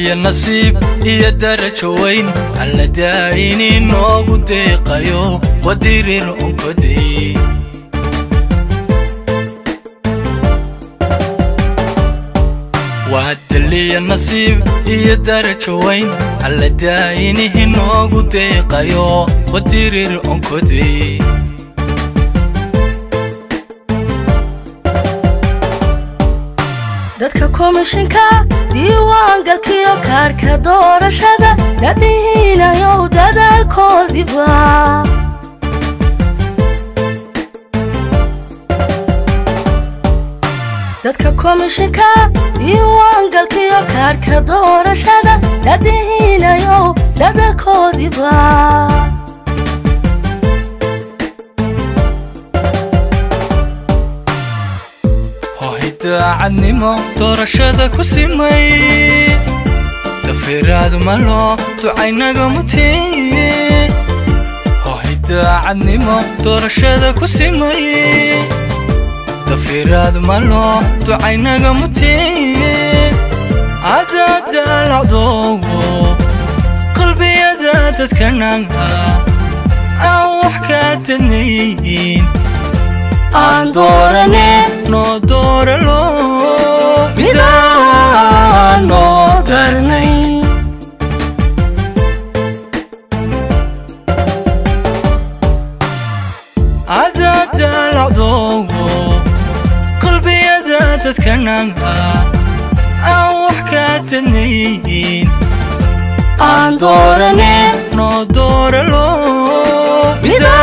daliya nasiib iyo darajo weyn alla daa'ini noogu deeqayo wadirir onkoday waa daliya nasiib iyo darajo weyn alla daa'inihi noogu deeqayo wadirir onkoday dadka komishinka diiwaangalkiyo kaarka doorashada dadhiinayow dadaalkoodiba dadka komishinka diiwaangalkiyo kaarka doorashada dadhiinayow dadaalkoodiba daacadnimo doorashada ku simay dafiraadu malo ducaynaga muteye hohay daacadnimo doorashada ku simay dafiraadu malo ducaynaga muteye haddaa daalacdoowo qalbiyada dadkanaga aan wax kaa dadnayn aan doorane noo dooralo midaan noo darnay haddaa daalacdoowo qalbiyada dadkanaga aan wax kaa dadnayn aan doorane noo dooralo midaan